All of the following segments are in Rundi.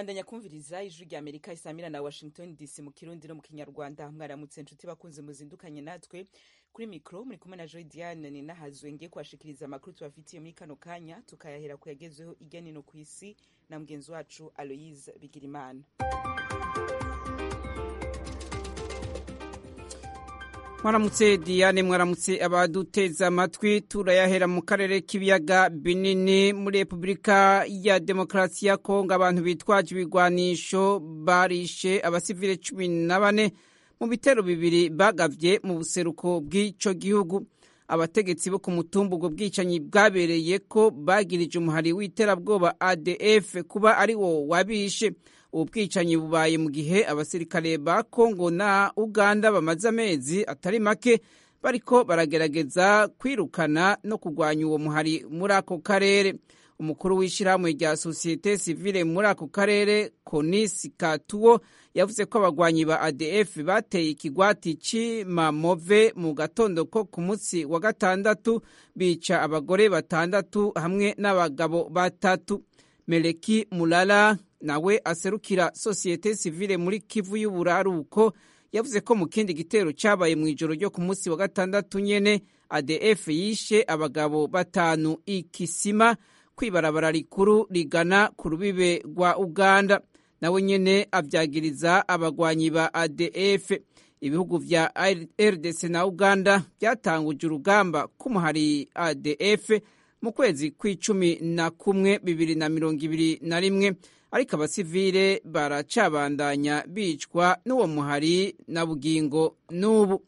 bandanya kumviriza ijwi rya amerika isamira na washington dc mu kirundi no mu kinyarwanda mwaramutse nshuti bakunze muzindukanye natwe kuri mikro muri kumwe na joy diane ni nahazwe ngiye kubashikiriza amakuru tubafitiye muri kano kanya tukayahera ku yagezweho irya nino ku isi na mugenzi wacu aloise bigirimana mwaramutse diane mwaramutse abaduteza amatwi turayahera mu karere k'ibiyaga binini muri repubulika ya demokarasi ya kongo abantu bitwaje ibigwanisho barishe abasivile cumi na bane mu bitero bibiri bagavye mu buseruko bw'ico gihugu abategetsi bo ku mutumba ubwo bwicanyi bwabereye ko bagirije umuhari w'iterabwoba adf kuba ari wo wabishe ubu bwicanyi bubaye mu gihe abasirikare ba kongo na uganda bamaze amezi atari make bariko baragerageza kwirukana no kurwanya uwo muhari muri ako karere umukuru w'ishyirahamwe rya sosiyete sivile muri ako karere konisi katuwo yavuze ko abagwanyi ba adf bateye ikigwati c'imamove mu gatondo ko ku munsi wa gatandatu bica abagore batandatu hamwe n'abagabo batatu meleki mulala nawe aserukira sosiyete sivile muri kivu y'uburaruko yavuze ko mu kindi gitero cyabaye mu ijoro ryo ku munsi wa gatandatu nyene adf yishe abagabo batanu ikisima kwibarabara rikuru rigana ku rubibe rwa uganda nawe nyene avyagiriza abagwanyi ba adf ibihugu vya rdc na uganda byatanguje urugamba k'umuhari adf mu kwezi kw'icumi na kumwe bibiri na mirongo ibiri na rimwe ariko abasivile baracabandanya bicwa n'uwo muhari na bugingo n'ubu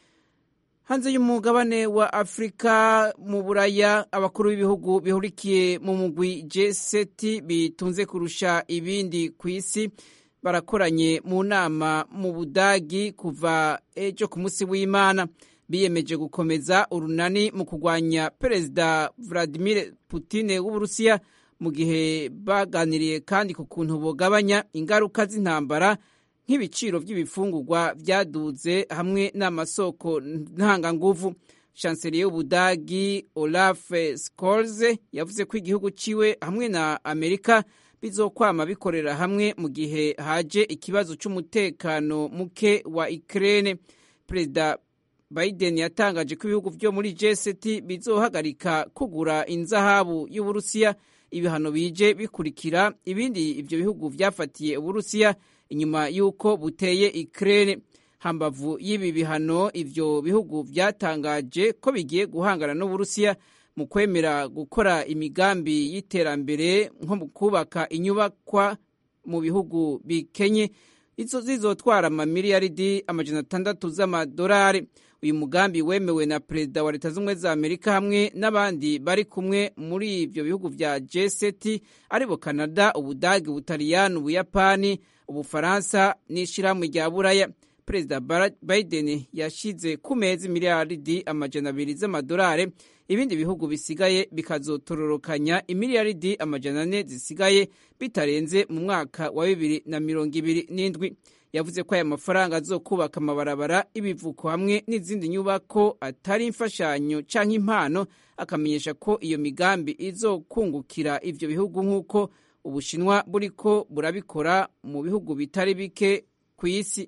hanze y'umugabane wa afurika mu buraya abakuru b'ibihugu bihurikiye mu mugwi g7 bitunze kurusha ibindi ku isi barakoranye mu nama mu budagi kuva ejo ku munsi w'imana biyemeje gukomeza urunani mu kurwanya perezida vladimir putin w'uburusiya mu gihe baganiriye kandi ku kuntu bugabanya ingaruka z'intambara nk'ibiciro by'ibifungurwa byaduze hamwe n'amasoko ntanganguvu chancelier y'ubudagi olaf scholz yavuze ko igihugu ciwe hamwe na amerika bizokwama bikorera hamwe mu gihe haje ikibazo c'umutekano muke wa ukraine perezida biden yatangaje ko ibihugu vyo muri g7 bizohagarika kugura inzahabu y'uburusiya ibihano bije bikurikira ibindi ivyo bihugu vyafatiye uburusiya inyuma y'uko buteye Ukraine hambavu y'ibi bihano ivyo bihugu vyatangaje ko bigiye guhangana n'uburusiya mu kwemera gukora imigambi y'iterambere nko mu kubaka inyubakwa mu bihugu bikenye izo zizotwara amamiliyaridi amajana atandatu z'amadolari uyu mugambi wemewe na perezida wa leta z'ubumwe za amerika hamwe n'abandi bari kumwe muri ibyo bihugu vya g7 aribo canada ubudagi ubutaliyani ubuyapani ubufaransa n'ishirahamwe rya buraya perezida biden yashize ku meza imiliyaridi amajana abiri z'amadolari ibindi bihugu bisigaye bikazotororokanya imiliyaridi amajana ane zisigaye bitarenze mu mwaka wa bibiri na mirongo ibiri n'indwi yavuze ko aya mafaranga azokubaka amabarabara ibivuko hamwe n'izindi nyubako atari imfashanyo canke impano akamenyesha ko iyo migambi izokungukira ivyo bihugu nk'uko ubushinwa buriko burabikora mu bihugu bitari bike ku isi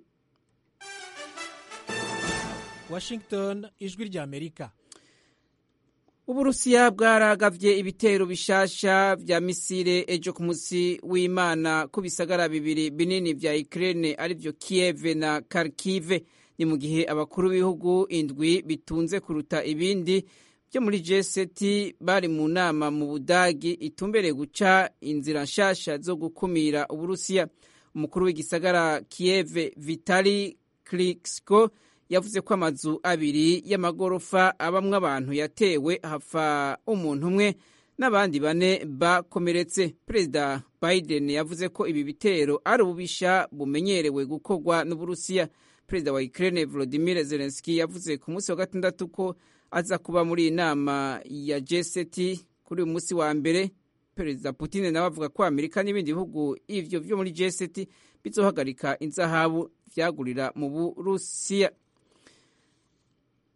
washington ijwi rya amerika uburusiya bwaragavye ibitero bishasha vya misile ejo ku musi w'imana ku bisagara bibiri binini vya ukraine arivyo kiev na kharkive ni mu gihe abakuru b'ibihugu indwi bitunze kuruta ibindi vyo muri g7 bari mu nama mu budagi itumbereye guca inzira nshasha zo gukumira uburusiya umukuru w'igisagara kiev vitali klitschko yavuze ko amazu abiri y'amagorofa abamwo abantu yatewe hapfa umuntu umwe n'abandi bane bakomeretse perezida biden yavuze ko ibi bitero ari ububisha bumenyerewe gukorwa n'uburusiya perezida wa ukraine volodimir zelenski yavuze ku munsi wa gatandatu ko aza kuba muri iyi nama ya g7 kuri uyu munsi wa mbere perezida putin nawe avuga ko amerika n'ibindi bihugu ivyo vyo muri g7 bizohagarika inzahabu vyagurira mu burusiya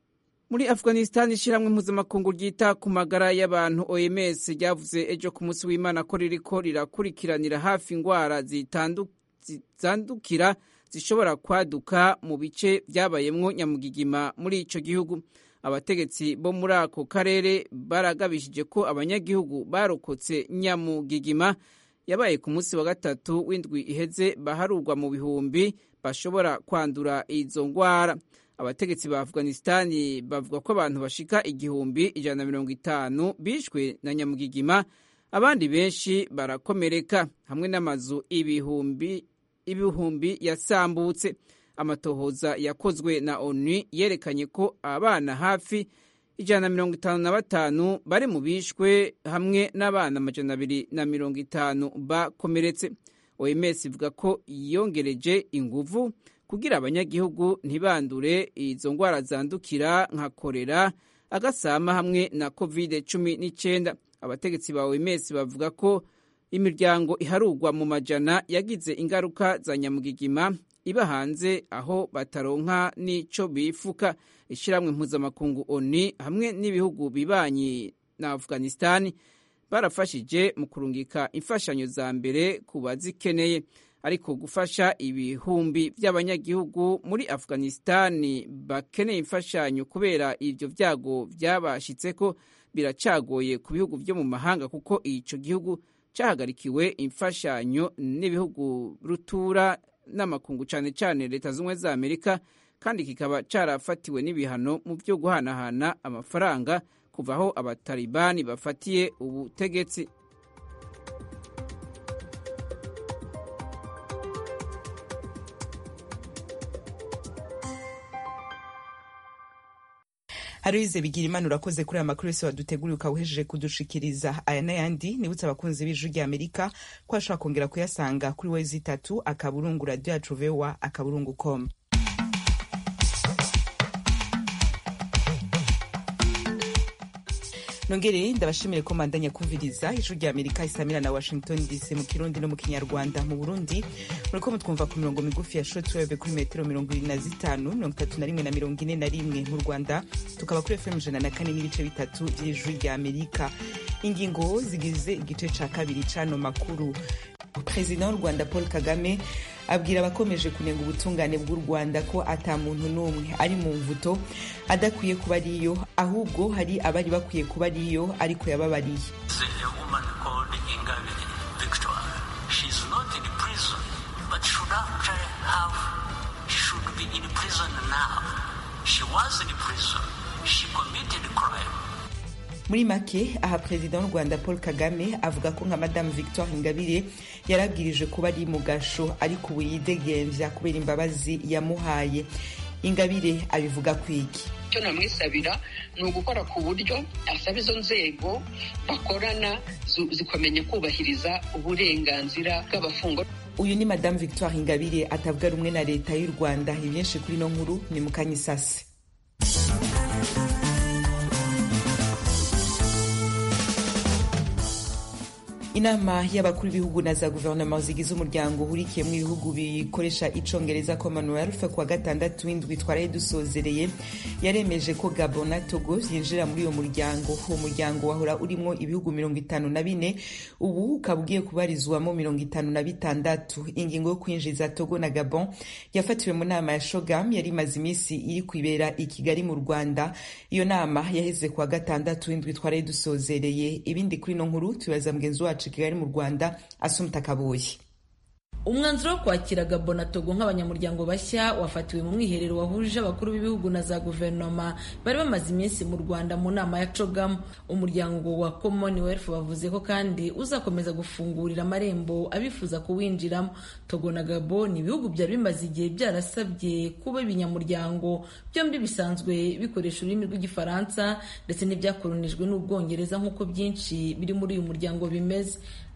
muri afghanistan ishyirahamwe mpuzamakungu ryita ku magara y'abantu oms ryavuze ejo ku munsi w'imana ko ririko rirakurikiranira hafi indwara zitandukira zishobora kwaduka mu bice byabayemwo nyamugigima muri ico gihugu abategetsi bo muri ako karere baragabishije ko abanyagihugu barokotse nyamugigima yabaye ku munsi wa gatatu w'indwi iheze baharurwa mu bihumbi bashobora kwandura izo ndwara abategetsi ba afghanistani bavuga ko abantu bashika igihumbi ijana na mirongo itanu bishwe na nyamugigima abandi benshi barakomereka hamwe n'amazu ibihumbi ibihumbi yasambutse amatohoza yakozwe na onu yerekanye ko abana hafi ijana na mirongo itanu na batanu bari mu bishwe hamwe n'abana amajana abiri na mirongo itanu bakomeretse oms ivuga ko yongereje inguvu kugira abanyagihugu ntibandure izo ndwara zandukira nka korera agasama hamwe na covid cumi n'icyenda abategetsi ba oms bavuga ko imiryango iharurwa mu majana yagize ingaruka za nyamugigima iba hanze aho bataronka n'ico bifuka ishyirahamwe mpuzamakungu oni hamwe n'ibihugu bibanyi na afghanistan barafashije mu kurungika imfashanyo za mbere ku bazikeneye ariko gufasha ibihumbi by'abanyagihugu muri afghanistan bakeneye imfashanyo kubera ibyo byago byabashitseko biracagoye ku bihugu byo mu mahanga kuko ico gihugu cyahagarikiwe imfashanyo n'ibihugu rutura n'amakungu cyane cyane leta z'ubumwe za amerika kandi kikaba cyarafatiwe n'ibihano mu byo guhanahana amafaranga kuva aho abatalibani bafatiye ubutegetsi Aloyize bigira imana urakoze kuri aya makuru yose waduteguriye ukawuhejeje kudushikiriza aya n'ayandi nibutse abakunzi b'ijwi rya amerika ko ashobora kongera kuyasanga kuri wezi itatu akaburungu radiyo yacu vewa akaburungu com nongere ndabashimire ko mandanya kumviriza ijwi rya amerika isamira na washington dc mu kirundi no mu kinyarwanda mu burundi muriko mutwumva ku mirongo migufi ya shortwave kuri metero mirongo ibiri na zitanu mirongo itatu na rimwe na mirongo ine na rimwe mu rwanda tukaba kuri fm ijana na kane n'ibice bitatu by'ijwi rya amerika ingingo zigize igice ca kabiri c'ano makuru perezida w'u rwanda paul kagame abwira abakomeje kunenga ubutungane bw'u rwanda ko ata muntu n'umwe ari mu mvuto adakwiye kuba ariyo ahubwo hari abari bakwiye kuba ariyo ariko yababariye muri make aha perezida w'u rwanda paul kagame avuga ko nka madamu victoire ingabire yarabwirije kuba ari mu gasho ariko ubu yidegembya kubera imbabazi yamuhaye ingabire abivuga kwiki icyo namwisabira ni ugukora ku buryo asaba izo nzego bakorana zikomenya kubahiriza uburenganzira bw'abafungwa uyu ni madamu victoire ingabire atavuga rumwe na leta y'u rwanda ibyinshi kuri ino nkuru ni mu kanyisasi inama y'abakuru b'ibihugu na za guverinoma zigize umuryango uhurikiyemo ibihugu bikoresha icongereza commonwealth kuwa gatandatu w'indwi twaraye dusozereye yaremeje ko gabon na togo yinjira muri uwo muryango uwo muryango wahora urimo ibihugu mirongo itanu na bine ubu ukaba ugiye kubarizwamo mirongo itanu na bitandatu ingingo yo kwinjiza togo na gabon yafatiwe mu nama ya shogam yari imaze iminsi iri kwibera i kigali mu rwanda iyo nama yaheze kuwa gatandatu w'indwi twaraye dusozereye ibindi kuri ino nkuru tubaza mugenzi wacu kigali mu rwanda asumta kabuye umwanzuro wo kwakira gabo na togo nk'abanyamuryango bashya wafatiwe mu mwiherero wahuje abakuru b'ibihugu na za guverinoma bari bamaze iminsi mu rwanda mu nama ya cogamu umuryango wa commonwealth bavuze ko kandi uzakomeza gufungurira amarembo abifuza kuwinjiramo togo na gabo ni ibihugu byari bimaze igihe byarasabye kuba ibinyamuryango byombi bisanzwe bikoresha ururimi rw'igifaransa ndetse n'ibyakoronijwe n'ubwongereza nk'uko byinshi biri muri uyu muryango bimeze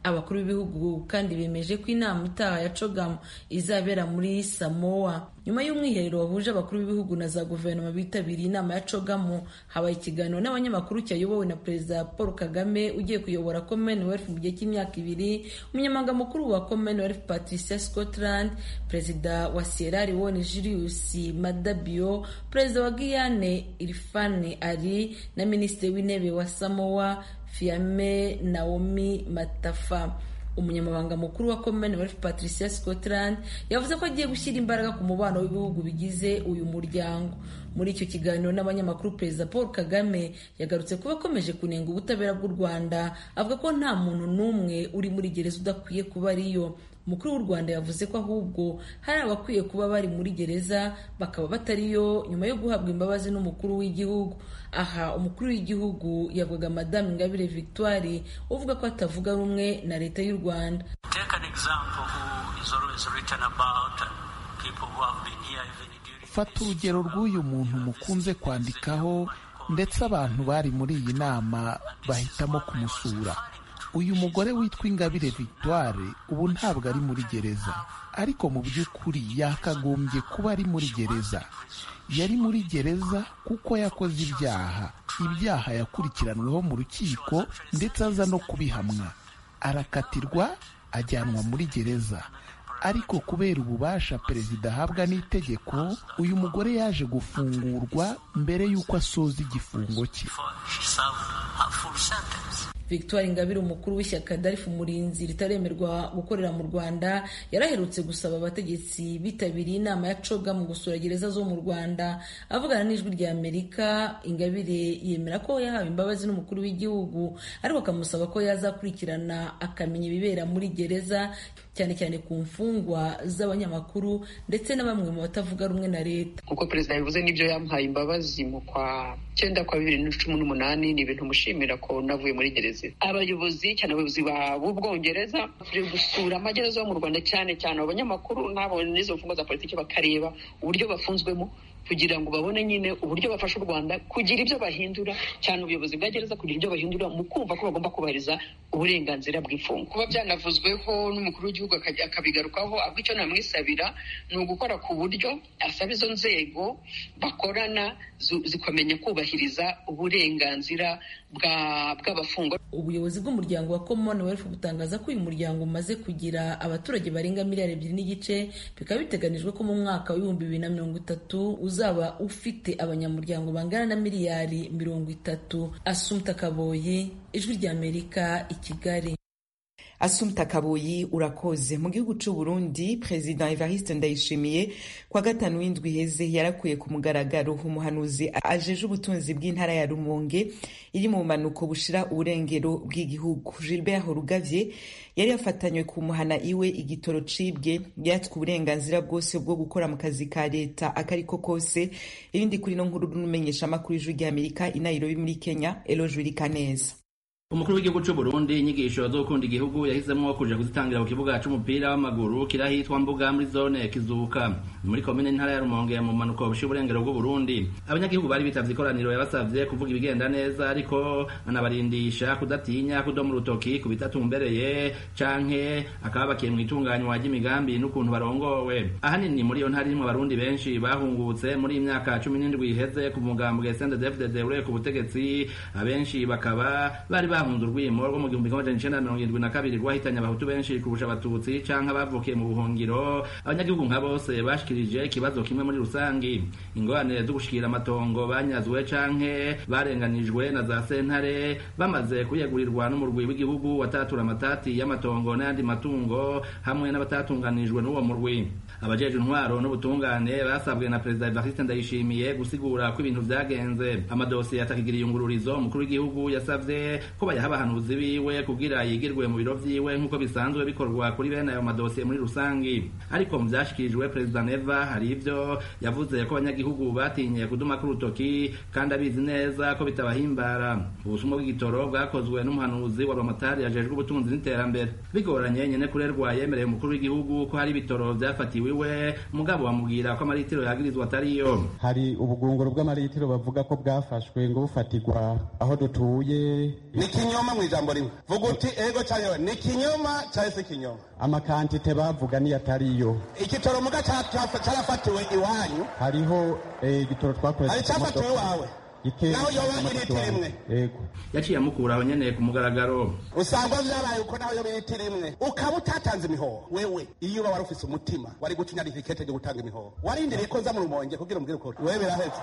abakuru b'ibihugu kandi bemeje ko inama itaha ya cogamu izabera muri samoa nyuma y'umwiherero wahuje abakuru b'ibihugu na za guverinoma bitabiriye inama ya cogamu habaye ikiganiro n'abanyamakuru cyayobowe na perezida paul kagame ugiye kuyobora commonwealth mu gihe cy'imyaka ibiri umunyamabanga mukuru wa commonwealth patricia scotland perezida wa sierra leone julius madabio perezida wa guyane irfane ari na minisitiri w'intebe wa samoa fiame naomi matafa umunyamabanga mukuru wa commonwealth patricia scotland yavuze ko agiye gushyira imbaraga ku mubano w'ibihugu bigize uyu muryango muri icyo kiganiro n'abanyamakuru perezida paul kagame yagarutse kuba akomeje kunenga ubutabera bw'u rwanda avuga ko nta muntu n'umwe uri muri gereza udakwiye kuba ariyo umukuru w'u rwanda yavuze ko ahubwo hari abakwiye kuba bari muri gereza bakaba batariyo nyuma yo guhabwa imbabazi n'umukuru w'igihugu aha umukuru w'igihugu yavugaga madamu ingabire victoire uvuga ko atavuga rumwe na leta y'u rwanda fata urugero rw'uyu muntu mukunze kwandikaho ndetse abantu bari muri iyi nama bahitamo kumusura uyu mugore witwa ingabire victoire ubu ntabwo ari muri gereza ariko mu by'ukuri yakagombye kuba ari muri gereza yari muri gereza kuko yakoze ibyaha ibyaha yakurikiranweho mu rukiko ndetse aza no kubihamwa arakatirwa ajyanwa muri gereza ariko kubera ububasha perezida ahabwa n'itegeko uyu mugore yaje gufungurwa mbere y'uko asoza igifungo cye victoire ingabire umukuru w'ishyaka darifu umurinzi ritaremerwa gukorera mu rwanda yaraherutse gusaba abategetsi bitabiriye inama ya coga mu gusura gereza zo mu rwanda avugana n'ijwi rya amerika ingabire yemera ko yahawe imbabazi n'umukuru w'igihugu ariko akamusaba ko yazakurikirana akamenya ibibera muri gereza cyane cyane ku mfungwa z'abanyamakuru ndetse na bamwe mu batavuga rumwe na leta nk'uko perezida yabivuze n'ibyo yamuhaye imbabazi mu kwa cyenda kwa bibiri na cumi n'umunani ni ibintu mushimira ko navuye muri gereza abayobozi cyane abayobozi b'ubwongereza turi gusura amagereza yo mu rwanda cyane cyane abanyamakuru n'abo n'izo mfungwa za politiki bakareba uburyo bafunzwemo kugira ngo babone nyine uburyo bafasha u rwanda kugira ibyo bahindura cyane ubuyobozi bwa gereza kugira ibyo bahindura mu kumva ko bagomba kubahiriza uburenganzira bw'imfungwa kuba byanavuzweho n'umukuru w'igihugu akabigarukaho ahubwo icyo namwisabira ni ugukora ku buryo asaba izo nzego bakorana zikamenya kubahiriza uburenganzira bw'abafungwa ubuyobozi bw'umuryango wa commonwealth butangaza ko uyu muryango umaze kugira abaturage barenga miliyari ebyiri n'igice bikaba biteganijwe ko mu mwaka w'ibihumbi bibiri na mirongo itatu uzaba ufite abanyamuryango bangana na miliyari mirongo itatu asumta kaboyi ijwi ry'amerika i kigali asumta kaboyi urakoze mu gihugu c'u Burundi perezida Evariste Ndayishimiye kwa gatanu w'indwi heze yarakuye ku mugaragaro umuhanuzi ajeje ubutunzi bw'intara ya Rumonge iri mu bumanuko bushira uburengero bw'igihugu Gilbert Horugavye yari yafatanywe ku muhana iwe igitoro cibwe yatswe uburenganzira bwose bwo gukora mu kazi ka leta akariko kose irindi kuri no nkuru n'umenyesha makuru y'ijwi ry'Amerika i Nairobi muri Kenya Eloge Wirikaneza umukuru w'igihugu cy'u Burundi inyigisho zo gukunda igihugu yahisemo kuja kuzitangira ku kibuga c'umupira w'amaguru kirahitwa mbuga muri zone kizuka muri komine ntara ya Rumonge mu manuko bushira uburengero bw'u Burundi abanyagihugu bari bitavye ikoraniro yabasavye kuvuga ibigenda neza ariko anabarindisha kudatinya kudoma urutoki ku bitatumbereye canke akaba bakiye mu itunganywa ry'imigambi n'ukuntu barongowe ahanini muri iyo ntara irimwo abarundi benshi bahungutse muri imyaka cumi n'indwi iheze ku mugambwe CNDD-FDD uri ku butegetsi abenshi bakaba bari bahunze urwimo rwo mu gihumbi kimwe amajana icenda mirongo irindwi na kabiri rwahitanye abahutu benshi kurusha abatutsi canke abavukiye mu buhungiro abanyagihugu nka bose bashikirije ikibazo kimwe muri rusangi ingorane zo gushikira amatongo banyazwe canke barenganijwe na za sentare bamaze kuyegurirwa n'umurwi w'igihugu watatura amatati y'amatongo n'ayandi matungo hamwe n'abatatunganijwe n'uwo murwi abajeje intwaro n'ubutungane basabwe na perezida Evariste Ndayishimiye gusigura ko ibintu vyagenze amadosiye atakigira iyungururizo umukuru w'igihugu yasavye ko bayaha abahanuzi biwe kugira yigirwe mu biro vyiwe nk'uko bisanzwe bikorwa kuri bene ayo madosiye muri rusangi ariko mu vyashikirijwe perezida Neva hari ivyo yavuze ko abanyagihugu batinye kuduma ku rutoki kandi abizi neza ko bitabahimbara ubusumwa bw'igitoro bwakozwe n'umuhanuzi wa Ramatari yajejwe ubutunzi n'iterambere bigoranye nyene kurerwa yemereye umukuru w'igihugu ko hari ibitoro vyafatiwe iwe mugabo bamubwira ko amaritiro yagirizwa atariyo hari ubugunguru bw'amaritiro bavuga ko bwafashwe ngo bufatirwa aho dutuye ikinyoma mu ijambo rimwe vuga uti ego cyangwa ni ikinyoma cyangwa se ikinyoma amakantite bavuga niyo atariyo igitoro muga cyarafatiwe iwanyu hariho igitoro twakoresheje hari icyafatiwe iwawe naho yoba iritiro imwe yaciye amukuraho nyene ku mugaragaro usanga vyabaye uko naho yoba iritiro imwe ukaba utatanze imihoho wewe iyo uba wari ufise umutima wari guca inyarifikete ryo gutanga imihoho warindiriye ko nza mu rumonge kugira umbwire ukuri wewe biraheze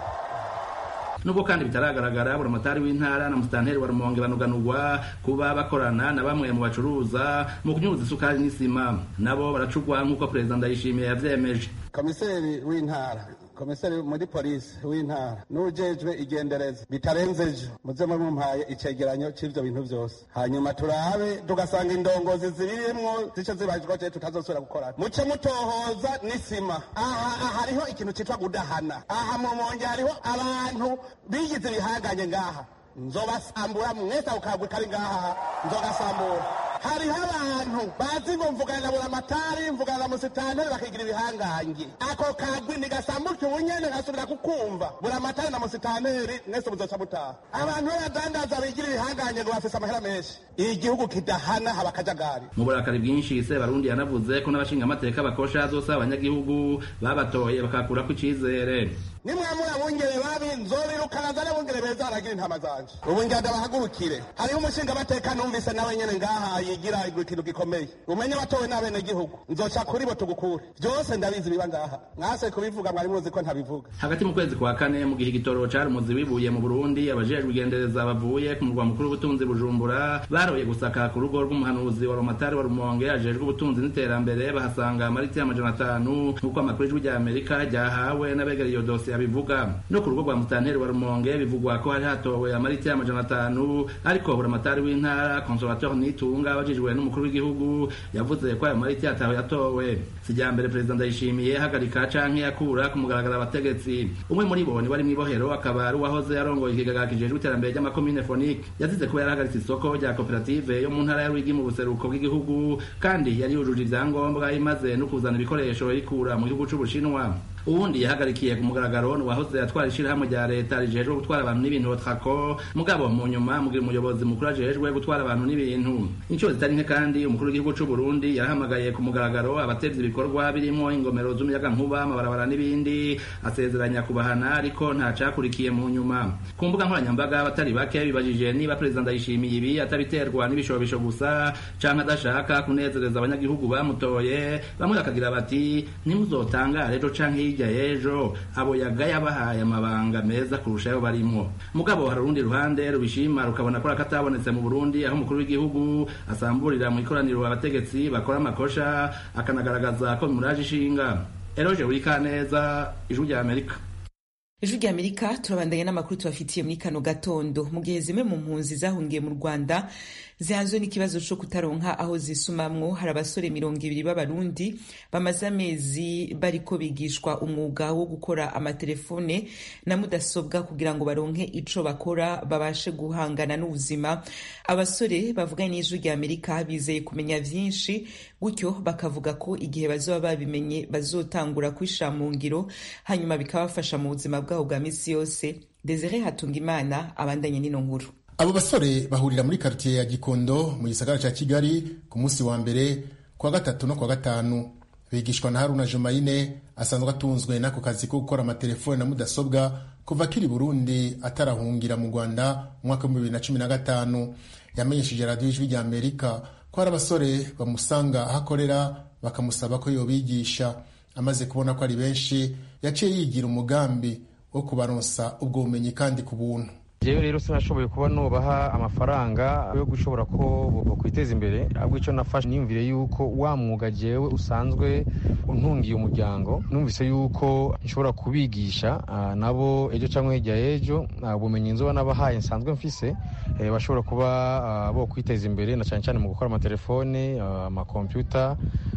nubwo kandi bitaragaragara buramatari w'intara na musitanteri wa rumonge banuganurwa kuba bakorana na bamwe mu bacuruza mu kunyuza isukari n'isima nabo baracugwa nk'uko perezida ndayishimiye yavyemeje komiseri w'intara komiseri muri polisi w'intara n'ujejwe igendereza bitarenze ejo muze mumpaye icegeranyo c'ivyo bintu vyose hanyuma turabe tugasanga indongozi zibirimwo zice zibajwa je tutazosubira gukorana muce mutohoza n'isima aha hariho ikintu citwa gudahana aha mu monge hariho abantu bigize ibihanganye ngaha nzobasambura mwese ako kagwe kari ngaha nzogasambura hariho abantu bazi ngo mvugana na buramatari mvugana na musitanteri bakigira ibihangange ako kagwi nigasambuke ubunyene ngasubira kukumva buramatari na musitanteri mwese muzoca mutaha abantu b'abadandaza bigira ibihangange ngo bafise amahera menshi igihugu kidahana haba akajagari mu burakari bwinshi sebarundi yanavuze ko n'abashingamateka bakosha zose abanyagihugu babatoye bakakurako icizere nimwamura bungere babi nzobirukana zane bungere beza baragira intama zanje ubu ngenda bahagurukire hariho umushingamateka numvise nawe nyene ngaha yigira ikintu gikomeye umenye batowe n'abenegihugu nzoca kuri bo tugukure byose ndabizi biba ngaha mwase kubivuga mwari muzi ko ntabivuga hagati mu kwezi kwa kane mu gihe igitoro cari umuzi wibuye mu burundi abajejwe igendereza bavuye ku murwa mukuru w'ubutunzi bujumbura baroye gusaka ku rugo rw'umuhanuzi wa romatari wa rumonge ajejwe ubutunzi n'iterambere bahasanga amariti y'amajana atanu nk'uko amakuru y'ijwi rya amerika ryahawe n'abegereye iyo dosiye abivuga no ku rugo rwa musitanteri wa rumonge bivugwa ko hari hatowe amariti y'amajana atanu ariko buramatari w'intara conservateur nitunga abajijwe n'umukuru w'igihugu yavuze ko ayo mariti yatawe yatowe sijyambere perezida ndayishimiye hagarika canke yakura ku mugaragaro abategetsi umwe muri bo ni wari mw'ibohero akaba ari uwahoze arongoye ikigaga kijejwe iterambere ry'amakomine fonike yazize kuba yarahagaritse isoko rya koperative yo mu ntara ya rwigi mu buseruko bw'igihugu kandi yari yujuje ivyangombwa imaze no kuzana ibikoresho rikura mu gihugu c'ubushinwa uwundi yahagarikiye ku mugaragaro ni uwahoze atwara ishirahamwe rya leta rijejwe gutwara abantu n'ibintu trako mugabo mu nyuma mugira umuyobozi mukuru ajejwe gutwara abantu n'ibintu inshuro zitari nke kandi umukuru w'igihugu c'u Burundi yarahamagaye ku mugaragaro abatevye ibikorwa birimo ingomero z'umuyagankuba amabarabara n'ibindi asezeranya kubahana ariko nta cakurikiye mu nyuma ku mbuga nkoranyambaga abatari bake bibajije niba perezida ndayishimiye ibi atabiterwa n'ibishobisho gusa canke adashaka kunezereza abanyagihugu bamutoye bamwe bakagira bati nimuzotangare ejo canke hirya y'ejo abo yagaye abahaye amabanga meza kurusha ayo barimwo mugabo hari urundi ruhande rubishima rukabona ko akatabonetse mu Burundi aho umukuru w'igihugu asamburira mu ikoraniro abategetsi bakora amakosha akanagaragaza ko bimuraje ishinga eroje wikaneza ijwi rya amerika ijwi rya amerika turabandanya n'amakuru tubafitiye muri kano gatondo mu gihe zimwe mu mpunzi zahungiye mu rwanda zihanzwe n'ikibazo co kutaronka aho zisumamwo hari abasore mirongo ibiri b'abarundi bamaze amezi bariko bigishwa umwuga wo gukora amatelefone na mudasobwa kugira ngo baronke ico bakora babashe guhangana n'ubuzima abasore bavuganye n'ijwi rya amerika bizeye kumenya vyinshi gutyo bakavuga ko igihe bazoba babimenye bazotangura kwishira mu ngiro hanyuma bikabafasha mu buzima bwabo bwa misi yose desire hatungimana abandanye n'ino nkuru abo basore bahurira muri karitiye ya gikondo mu gisagara cya kigali ku munsi wa mbere kuwa gatatu no kuwa gatanu bigishwa na haruna jumayine asanzwe atunzwe n'ako kazi ko gukora amatelefone na mudasobwa kuva akiri burundi atarahungira mu rwanda mu mwaka w'ibihumbi bibiri na cumi na gatanu yamenyesheje radiyo ijwi rya amerika ko hari abasore bamusanga aho akorera bakamusaba ko yobigisha amaze kubona ko ari benshi yaciye yigira umugambi wo kubaronsa ubwo bumenyi kandi ku buntu jewe rero sinashoboye kuba nubaha amafaranga yo gushobora ko bokwiteza imbere ahubwo icyo nafashe niyumvire yuko wa mwuga jewe usanzwe untungiye umuryango numvise yuko nshobora kubigisha nabo ejo cyangwa hirya y'ejo ubumenyi nzoba nabahaye nsanzwe mfise bashobora kuba bo kwiteza imbere na cyane cyane mu gukora amatelefone amakompyuta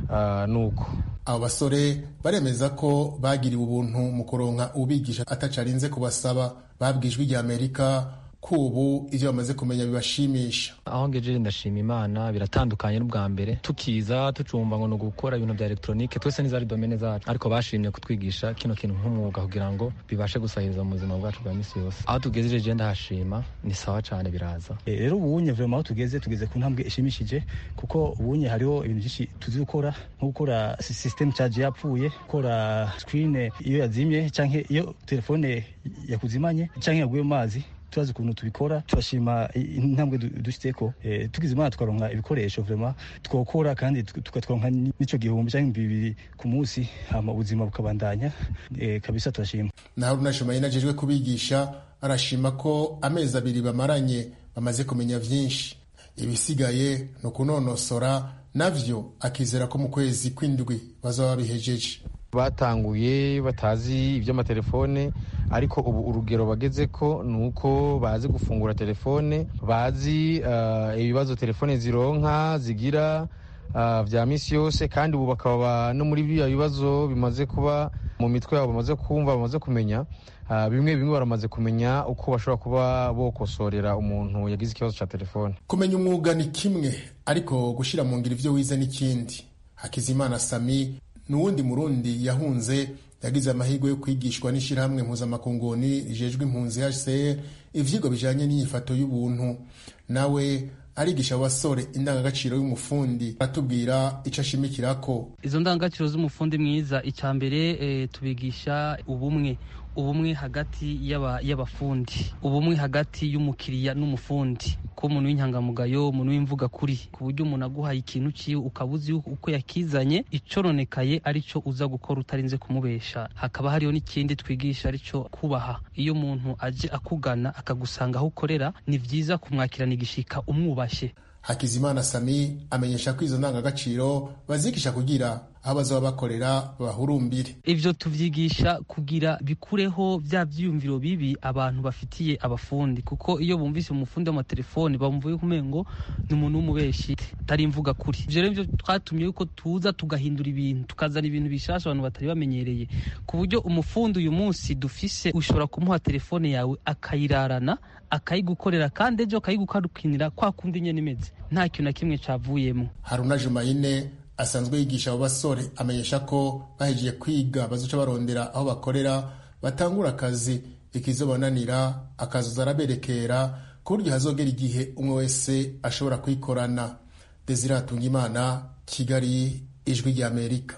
nuko abo basore baremeza ko bagiriwe ubuntu mu kuronka ubigisha atacarinze kubasaba babwijwe rya amerika ko ubu ivyo bamaze kumenya bibashimisha aho ngejeje ndashima imana biratandukanye n'ubwa mbere tukiza tucumva ngo ni ugukora ibintu bya elegitoronike twese n'izari domene zacu ariko bashimye kutwigisha kino kintu nk'umwuga kugira ngo bibashe gusahiriza mu buzima bwacu bwa misi yose aho tugejeje je ndahashima ni sawa cane biraza rero ubunye vrema aho tugeze tugeze ku ntambwe ishimishije kuko ubunye hariho ibintu byinshi tuzi gukora nko gukora system charge yapfuye gukora screen iyo yazimye canke iyo telefone yakuzimanye canke yaguye mu mazi turazi ukuntu tubikora turashima intambwe dushyitseko tugize imana tukaronka ibikoresho vrema twokora kandi tukatwaronka n'ico gihumbi canke bibiri ku munsi hama ubuzima bukabandanya kabisa turashima na haruna shumayina ajejwe kubigisha arashima ko amezi abiri bamaranye bamaze kumenya vyinshi ibisigaye ni ukunonosora navyo akizera ko mu kwezi kw'indwi bazaba babihejeje batanguye batazi iby'amatelefone ariko ubu urugero bageze ko ni uko bazi gufungura telefone bazi ibibazo telefone zironka zigira bya minsi yose kandi ubu bakaba no muri biriya bibazo bimaze kuba mu mitwe yabo bamaze kumva bamaze kumenya bimwe bimwe baramaze kumenya uko bashobora kuba bokosorera umuntu yagize ikibazo cya telefone kumenya umwuga ni kimwe ariko gushyira mu ngiro ibyo wize n'ikindi hakizimana sami n'uwundi murundi yahunze yagize amahirwe yo kwigishwa n'ishyirahamwe mpuzamakunguni rijejwe impunzi hcr ivyigwa bijanye n'inyifato y'ubuntu nawe arigisha abasore indangagaciro y'umufundi aratubwira ico ashimikirako izo ndangagaciro z'umufundi mwiza icya mbere e, tubigisha ubumwe ubumwe hagati y'abafundi ubumwe hagati y'umukiriya n'umufundi ko umuntu w'inyangamugayo umuntu w'imvuga kuri ku buryo umuntu aguhaye ikintu ciwe ukaba uzi uko yakizanye icoronekaye arico uza gukora utarinze kumubesha hakaba hariho n'ikindi twigisha arico kubaha iyo umuntu aje akugana akagusanga aho ukorera ni vyiza kumwakirana igishika umwubashe hakizimana sami amenyesha ko izo ndangagaciro bazigisha kugira aho bazaba bakorera bahurumbire ivyo tuvyigisha kugira bikureho vya vyiyumviro bibi abantu bafitiye abafundi kuko iyo bumvise umufundi w'amatelefoni bamva yuko umengo ni umuntu w'umubeshi atari imvuga kuri ivyo rero nivyo twatumye yuko tuza tugahindura ibintu tukazana ibintu bishasha abantu batari bamenyereye ku buryo umufundi uyu munsi dufise ushobora kumuha telefone yawe akayirarana akayigukorera kandi ejo akayigukarukinira kwa kundi nyene imeze nta kintu na kimwe cavuyemo haruna jumayine asanzwe yigisha abo basore amenyesha ko bahejeje kwiga bazoca barondera aho bakorera batangura akazi ikizobananira akazoza araberekera ku buryo hazogera igihe umwe wese ashobora kwikorana desire hatungimana kigali ijwi ry'amerika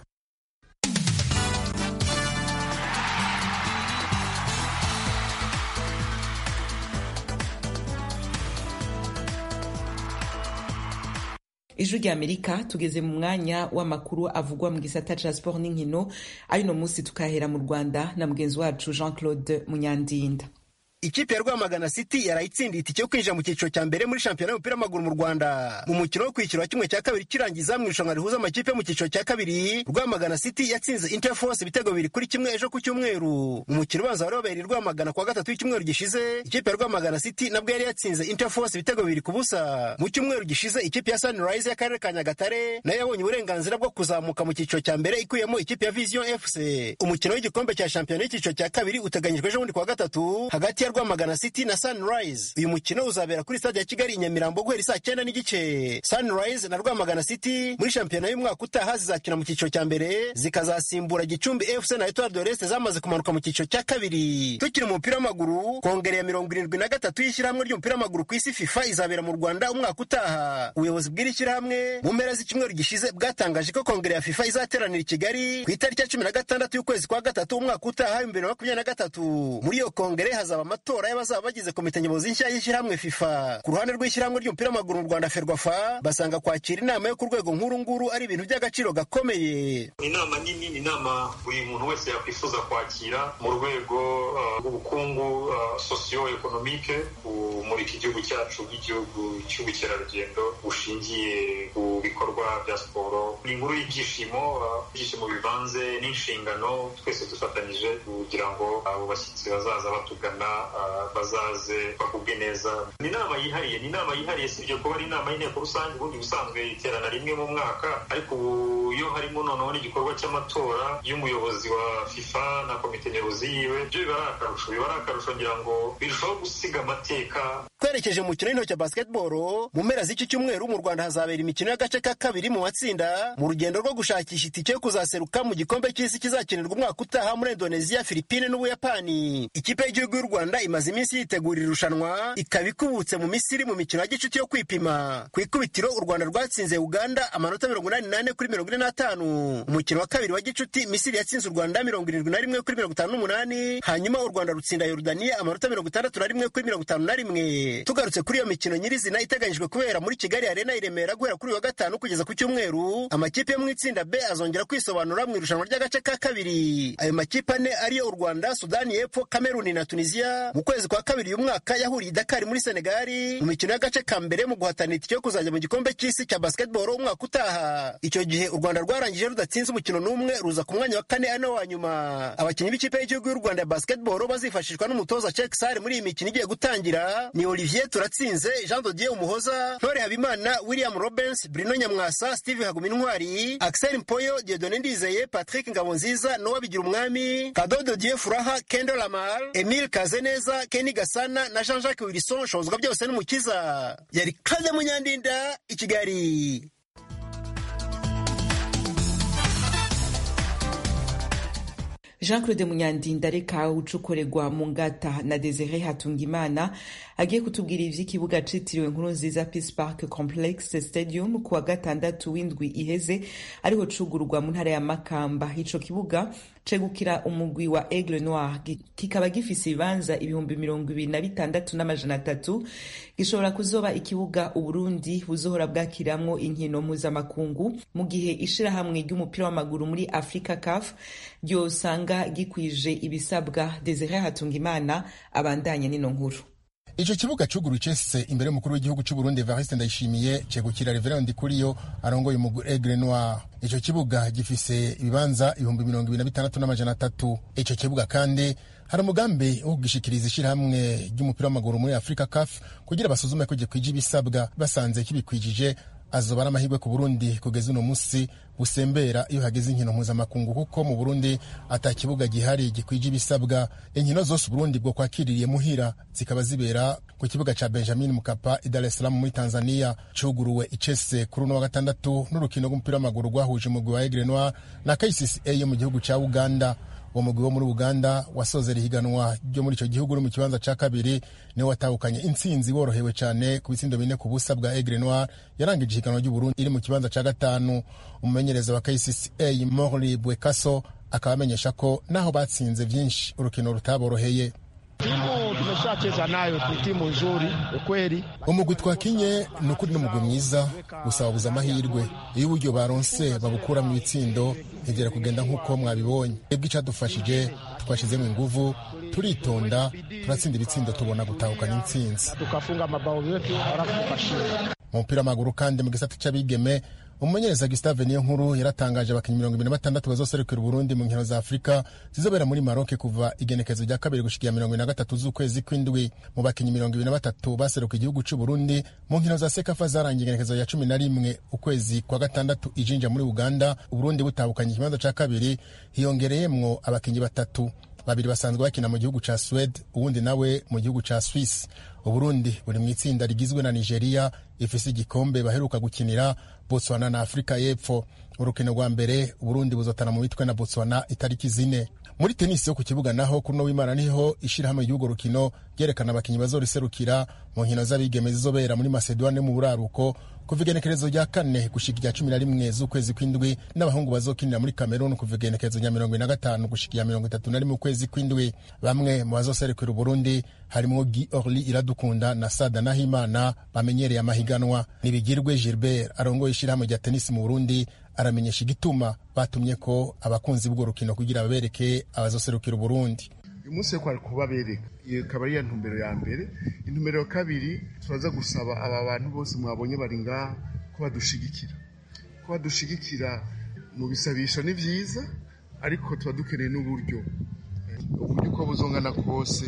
ijwi rya amerika tugeze mu mwanya w'amakuru avugwa mu gisata ca sport n'inkino ayuno munsi tukahera mu rwanda na mugenzi wacu jean claude munyandinda ikipe ya rwamagana city yarayitsindiye itike yo kwinjira mu cyiciro cya mbere muri shampiyona y'umupira w'amaguru mu rwanda mu mukino wo kwishyura wa kimwe cya kabiri kirangiza mu irushanwa rihuza amakipe yo mu cyiciro cya kabiri rwamagana city yatsinze interforce ibitego bibiri kuri kimwe ejo ku cyumweru mu mukino ubanza wari wabereye rwamagana kuwa gatatu w'icyumweru gishize ikipe ya rwamagana city nabwo yari yatsinze interforce ibitego bibiri ku busa mu cyumweru gishize ikipe ya sunrise y'akarere ka nyagatare nayo yabonye uburenganzira bwo kuzamuka mu cyiciro cya mbere ikuyemo ikipe ya vision fc umukino w'igikombe cya shampiyona y'icyiciro cya kabiri uteganyijwe ejo bundi kuwa gatatu hagati ya rwamagana city na sunrise uyu mukino uzabera kuri stade ya kigali i nyamirambo guhera saa cyenda n'igice sunrise na rwamagana city muri shampiyona y'umwaka utaha zizakina mu cyiciro cya mbere zikazasimbura gicumbi fc na etoile de l'est zamaze kumanuka mu cyiciro cya kabiri tukiri mu mupira w'amaguru kongere ya mirongo irindwi na gatatu y'ishyirahamwe ry'umupira w'amaguru ku isi fifa izabera mu rwanda umwaka utaha ubuyobozi bw'iri shyirahamwe mu mpera z'icyumweru gishize bwatangaje ko kongere ya fifa izateranira i kigali ku itariki ya cumi na gatandatu y'ukwezi kwa gatatu umwaka utaha ibihumbi bibiri na makumyabiri na gatatu muri iyo kongere hazaba amatora y'abazaba bagize komite nyobozi nshya y'ishyirahamwe fifa ku ruhande rw'ishyirahamwe ry'umupira w'amaguru mu rwanda ferwafa basanga kwakira inama yo ku rwego nkuru nguru ari ibintu by'agaciro gakomeye inama nini ni inama buri muntu wese yakwifuza kwakira mu rwego rw'ubukungu sosiyo ekonomike kumurika igihugu cyacu nk'igihugu cy'ubukerarugendo bushingiye ku bikorwa bya siporo ni inkuru y'ibyishimo ibyishimo bivanze n'inshingano twese dufatanyije kugira ngo abo bashyitsi bazaza batugana bazaze bakubwe neza ni inama yihariye ni inama yihariye si ibyo kuba ari inama y'inteko rusange ubundi busanzwe iterana rimwe mu mwaka ariko ubu iyo harimo noneho n'igikorwa cy'amatora y'umuyobozi wa fifa na komite nyobozi yiwe byo biba ari akarusho biba ari akarusho ngira ngo birushaho gusiga amateka twerekeje mu mukino w'intoki wa basketball mu mpera z'iki cyumweru mu rwanda hazabera imikino y'agace ka kabiri mu matsinda mu rugendo rwo gushakisha itike yo kuzaseruka mu gikombe cy'isi kizakinirwa umwaka utaha muri indoneziya filipine n'ubuyapani ikipe y'igihugu y'u rwanda imaze iminsi yitegura irushanwa ikaba ikubutse mu misiri mu mikino ya gicuti yo kwipima ku ikubitiro u rwanda rwatsinze uganda amanota mirongo inani n'ane kuri mirongo ine n'atanu umukino wa kabiri wa gicuti misiri yatsinze u rwanda mirongo irindwi na rimwe kuri mirongo itanu n'umunani hanyuma u rwanda rutsinda yorudaniya amanota mirongo itandatu na rimwe kuri mirongo itanu na rimwe tugarutse kuri iyo mikino nyirizina iteganyijwe kubera muri kigali arena i remera guhera kuri uyu wa gatanu kugeza ku cyumweru amakipe yo mu itsinda b azongera kwisobanura mu irushanwa ry'agace ka kabiri ayo makipe ane ariyo u rwanda sudani y'epfo kameruni na tunisiya mu kwezi kwa kabiri uyu mwaka yahuriye i dakari muri senegali mu mikino y'agace ka mbere mu guhatanira itike yo kuzajya mu gikombe cy'isi cya basketball umwaka utaha icyo gihe u rwanda rwarangije rudatsinze umukino n'umwe ruza ku mwanya wa kane ari nawo wa nyuma abakinnyi b'ikipe y'igihugu y'u rwanda ya basketball bazifashishwa n'umutoza Cheick Sare muri iyi mikino igiye gutangira ni Olivier Turatsinze Jean Dodier Umuhoza Ntore Habimana William Robens Bruno Nyamwasa Steve Hagumintwari Axel Mpoyo Dieudonné Ndizeye Patrick Ngabonziza Noah Bigira Umwami Kado Dodier Furaha Kendo Lamar Emile Kazeneza Kenny Gasana na Jean-Jacques Wilson shozwa byose n'umukiza yari Claude Munyandinda i Kigali jean claude munyandinda reka ucukorerwa mu ngata na desire hatungimana agiye kutubwira ivy'ikibuga citiriwe nkuru nziza peace park complex stadium ku wa gatandatu w'indwi iheze ariho cugururwa mu ntara ya makamba ico kibuga cegukira umugwi wa aigle noir kikaba gifise ibibanza ibihumbi mirongo ibiri na bitandatu n'amajana atatu gishobora kuzoba ikibuga uburundi buzohora bwakiramwo inkino mpuzamakungu mu gihe ishirahamwe ry'umupira w'amaguru muri africa caf ryosanga gikwije ibisabwa desire hatungimana abandanya n'ino nkuru ico kibuga cuguru cese imbere y'umukuru w'igihugu c'u Burundi Evariste Ndayishimiye cegukira Reverend Kuriyo arongoye umugwi Aigle Noir ico kibuga gifise ibibanza ibihumbi mirongo ibiri na bitandatu n'amajana atatu ico kibuga kandi hari umugambi wo kugishikiriza ishirahamwe ry'umupira w'amaguru muri Africa CAF kugira basuzume ko gikwije ibisabwa basanze kibikwijije azoba ari amahirwe ku Burundi kugeza uno musi busembera iyo hageze inkino mpuzamakungu kuko mu Burundi ata kibuga gihari gikwije ibisabwa inkino zose Burundi bwo kwakiririye muhira zikaba zibera ku kibuga ca Benjamin Mkapa i Dar es Salaam muri Tanzania cuguruwe icese kuri uno wa gatandatu n'urukino rw'umupira w'amaguru rwahuje umugwi wa Aigle Noir na KCCA yo mu gihugu ca Uganda uwo mugwi wo muri uganda wasozera ihiganwa ryo muri icyo gihugu uri mu kibanza cya kabiri niwe watahukanye intsinzi worohewe cyane ku bitsindo bine ku busa bwa aigle noir yarangije ihiganwa ry'uburundi iri mu kibanza cya gatanu umumenyereza wa kcca morli bwekaso akaba amenyesha ko naho batsinze byinshi urukino rutaboroheye timu tumeshacheza nayo ni timu nzuri ukweli. umugwi twakinye ni ukuri n'umugwi mwiza gusa wabuze amahirwe iyo uburyo baronse babukuramo ibitsindo ntigera kugenda nk'uko mwabibonye twebwe icadufashije twashizemo inguvu turitonda turatsinda ibitsindo tubona gutahukana intsinzi tukafunga mabao yetu halafu tukashinda mu mupira w'amaguru kandi mu gisata c'abigeme umumenyereza Gustave niyo nkuru yaratangaje abakinnyi mirongo ibiri na batandatu bazoserukira Burundi mu nkino za Afurika zizobera muri Maroc kuva igenekezo rya kabiri gushikiya mirongo ibiri na gatatu z'ukwezi kw'indwi mu bakinnyi mirongo ibiri na batatu baseruka igihugu c'u Burundi mu nkino za Sekafa zarangiye igenekezo rya cumi na rimwe ukwezi kwa gatandatu ijinja muri Uganda Uburundi butabukanye ikibanza ca kabiri hiyongereyemwo abakinnyi batatu babiri basanzwe bakina mu gihugu ca Swede uwundi nawe mu gihugu ca Swiss Uburundi buri mu itsinda rigizwe na Nigeria ifise igikombe baheruka gukinira Botswana na Afrika y'Epfo urukino rwa mbere Uburundi buzotana mu mitwe na Botswana itariki zine muri tenisi yo ku kibuga naho kuno w'Imana niho ishirahamwe ry'urwo rukino ryerekana abakinyi bazoriserukira mu nkino z'abigeme zizobera muri Macedoine mu buraruko kuva igenekerezo rya kane gushika irya cumi na rimwe z'ukwezi kw'indwi n'abahungu bazokinira muri Cameroon kuva igenekerezo rya mirongo ine na gatanu gushika irya mirongo itatu na rimwe ukwezi kw'indwi bamwe mu bazoserukira Uburundi harimwo Guy Orly Iradukunda na Sada Nahimana bamenyereye amahiganwa nibigirwe Gilbert arongoye ishirahamwe rya tenisi mu Burundi aramenyesha igituma batumye ko abakunzi bw'urwo rukino kugira babereke abazoserukira Uburundi uyu munsi rero kubabereka iyo ikaba ari intumbero ya mbere intumbero ya kabiri turaza gusaba aba bantu bose mwabonye bari ngaha ko badushigikira ko badushigikira mu bisabisho ni byiza ariko tuba dukeneye n'uburyo uburyo uko buzongana kose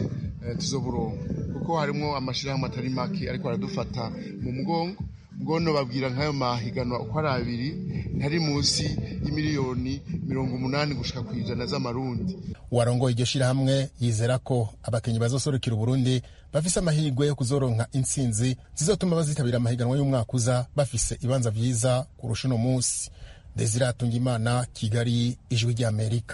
tuzoburonka kuko harimo amashyirahamwe atari make ariko aradufata mu mugongo bwono babwira nk'ayo mahiganwa uko ari abiri ntari munsi y'imiliyoni mirongo umunani gushika ku ijana z'amarundi uwarongoye iryo shirahamwe yizera ko abakinnyi bazoserukira uburundi bafise amahirwe yo kuzoronka intsinzi zizotuma bazitabira amahiganwa y'umwaka uza bafise ibanza vyiza kurusha uno munsi desire atungimana kigali ijwi ry'amerika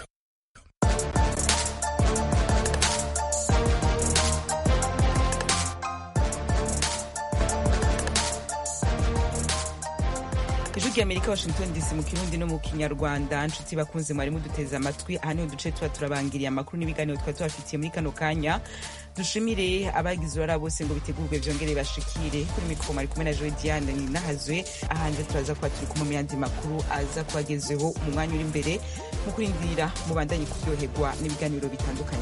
ijwi ry'amerika washington dc mu kirundi no mu kinyarwanda nshuti bakunze mwari muduteze amatwi aha niho duce tuba turabangiriye amakuru n'ibiganiro twari tubafitiye muri kano kanya dushimire abagize uruhara bose ngo bitegurwe byongere bashikire kuri mikoro mwari kumwe na joe diane ninahazwe ahanje turaza kuba turi kumwe mu yandi makuru aza kubagezeho mu mwanya uri imbere mu kurindira mubandanye kuryoherwa n'ibiganiro bitandukanye